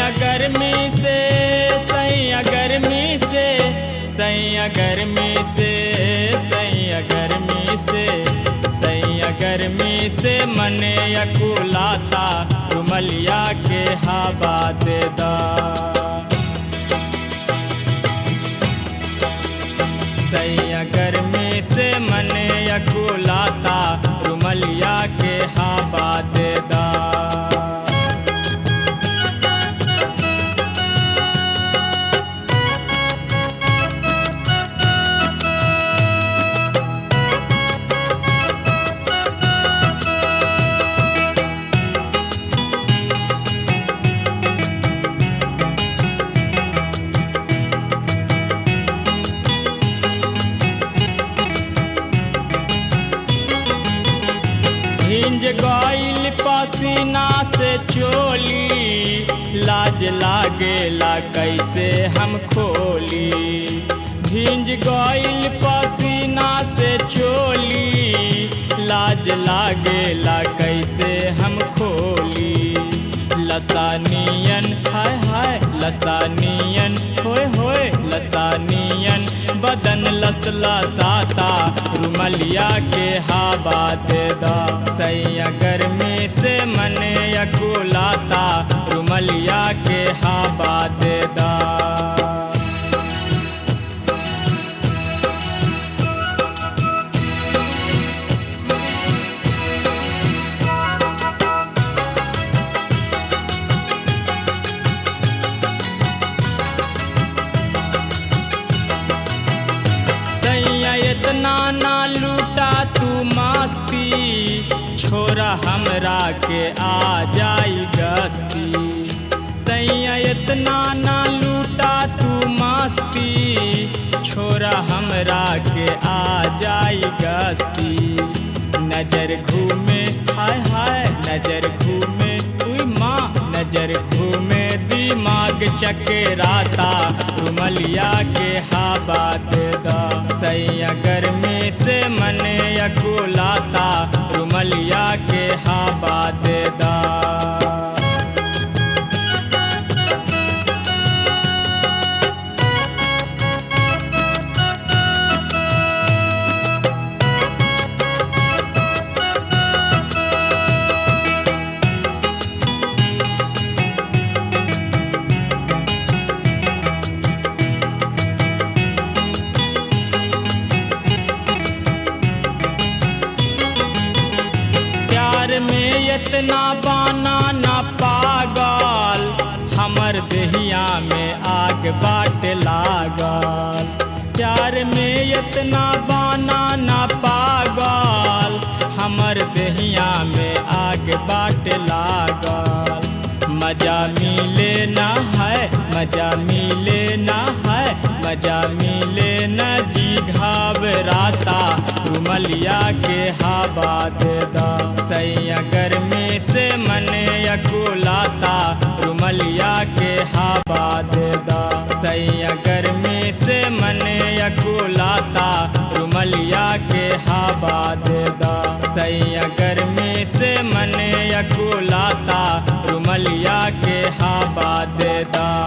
सैया गर्मी से सैया गर्मी से सैया गर्मी से सैया गर्मी से सैया गर्मी से मने अकुलाता रुमलिया के हवा दे दा सैया गर्मी से मने अकुलाता रुमलिया के हवा दे दा भिंज गईल पसीना से चोली लाज लागेला कैसे हम खोली भिंज गईल पसीना से चोली लाज लागेला कैसे हम खोली लसानियन हाय हाय लसानियन होय होय लसानियन बदन लसला साता रुमलिया के हवा दे दा सैया गर्मी से मने अकुलाता रुमलिया के हवा दे दा सैया इतना ना लूटा तू मस्ती छोरा हमरा के आ जाई गस्ती सैया इतना ना लूटा तू मस्ती छोरा हमरा के आ जाई गस्ती नजर घूमे हाय हाय नजर घूमे उई माँ नजर घूमे दिमाग चकराता रुमलिया के हवा दे दा सैया गर्मी से मने अकुलाता रुमलिया के हवा दे दा प्यार में इतना बाना ना पागल हमर देहिया में आग बाट लागल प्यार में इतना बाना ना पागल हमर देहिया में आग बाट लागल मजा मिले ना है मजा मिले ना है मजा मिले न जी घबराता रुमलिया के हवा दे दा सैया गर्मी से मने अकुलाता रुमलिया के हवा दे दा सैया गर्मी से मने अकुलाता रुमलिया के हवा दे दा सैया गर्मी से मने अकुलाता रुमलिया के हवा दे दा